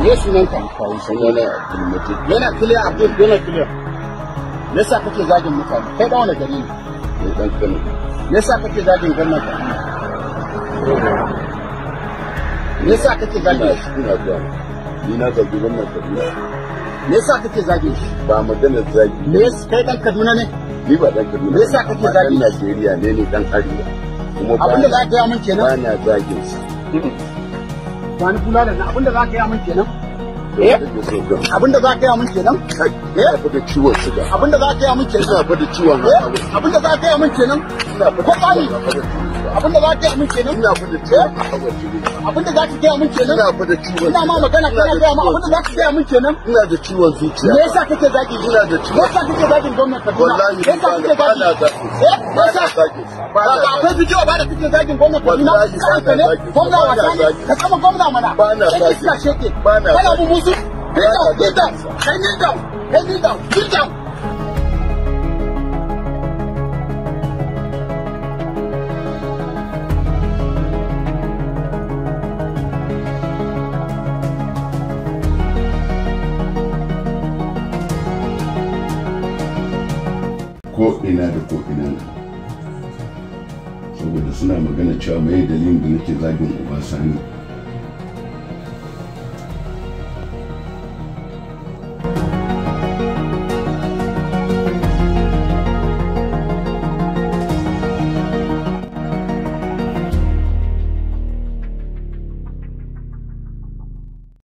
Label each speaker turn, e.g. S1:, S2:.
S1: me sunanka
S2: kawo sunana abdulmatin
S1: yana kiliya abdul yana kiliya me yasa kake zagin mutane kai da wani gari ne
S2: ne dan kano
S1: me yasa kake zagin gwamnan ka me yasa kake zagin
S2: ina
S1: shi
S2: ina zuwa ni na zagi wannan kabila
S1: me yasa kake zagin shi
S2: ba maganar zagi
S1: me yasa kai dan Kaduna ne
S2: ni ba dan kaduna
S1: Me yasa kake
S2: amma
S1: zagi?
S2: dan najeriya ne ni dan arewa kuma ba
S1: abinda za ka yi min
S2: ba
S1: kenan
S2: na zagin sa
S1: ba ni kula da na abinda za ka yi min kenan
S2: da
S1: Eh?
S2: kake so ga
S1: abinda za ka yi min kenan
S2: kai ina fa da ciwon suga
S1: abinda za ka yi min kenan
S2: ina fa da ciwon
S1: Eh?
S2: hawa
S1: abinda za ka yi min kenan
S2: ina fa
S1: ko
S2: da
S1: tsani
S2: ciwon hawa
S1: abinda za ka yi min kenan
S2: ina fa da ciwon hawa jini
S1: abinda za ka yi min kenan
S2: ina fa da ciwon
S1: ina ma
S2: suga.
S1: magana
S2: Ina
S1: kana
S2: da
S1: gaya ma
S2: ciwon
S1: abinda za ka gaya min kenan
S2: ina da ciwon zuciya
S1: me yasa kake zagi
S2: Ina da ciwon-
S1: me yasa kake zagin gwamnati Kaduna
S2: wallahi
S1: me yasa kake
S2: ba na
S1: zagi
S2: zagi
S1: eh me
S2: ba na
S1: yasa
S2: zagi ba na
S1: ba akwai bidiyo ba da kake zagin gwamnati Kaduna
S2: Wallahi ba na
S1: Kanka ne
S2: zagi.
S1: gwamna
S2: Ba na
S1: wasa ne
S2: zagi.
S1: ka kama gwamna mana
S2: Ba na
S1: Kai
S2: zagi.
S1: iska sheke
S2: Ba na
S1: kana
S2: zagi.
S1: mu musu
S2: Ba na
S1: Kneel down,
S2: zagi.
S1: kai kneel down kai kneel down kneel down
S2: ko ina da ko ina saboda suna magana cewa mai dalilin da nake zagin Obasani